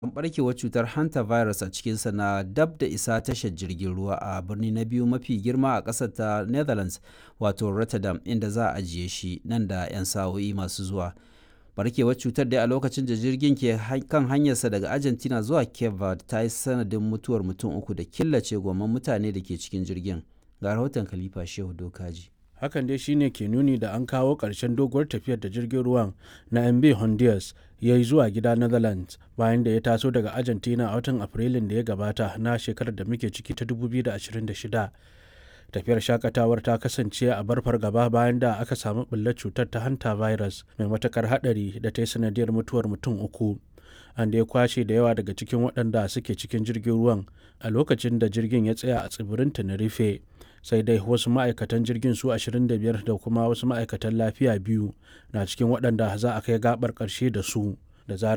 barkewar cutar hantavirus a cikinsa na dab da isa tashar jirgin ruwa a birni na biyu mafi girma a ƙasar ta netherlands wato rotterdam inda za a ajiye shi nan da 'yan sa'o'i masu zuwa barkewar cutar dai a lokacin da jirgin ke kan hanyarsa daga argentina zuwa cape verde ta yi sanadin mutuwar mutum uku da killace gomman mutane da ke cikin jirgin ga rahoton khalifa shehu dokaji hakan dai shine ke nuni da an kawo ƙarshen doguwar tafiyar da jirgin ruwan na mb honduras ya yi zuwa gida netherlands bayan da ya taso daga argentina a watan afrilun da ya gabata na shekarar da muke ciki ta 2026 tafiyar shakatawar ta kasance a bar fargaba bayan da aka samu ɓullar cutar ta hanta virus mai matakar hadari da ta yi sanadiyar mutuwar mutum uku an da ya kwashe da yawa daga cikin waɗanda suke cikin jirgin ruwan a lokacin da jirgin ya tsaya a tsibirin tenerife sai dai wasu ma'aikatan jirgin su 25 da kuma wasu ma'aikatan lafiya biyu na cikin waɗanda za a kai gabar ƙarshe da su da zarar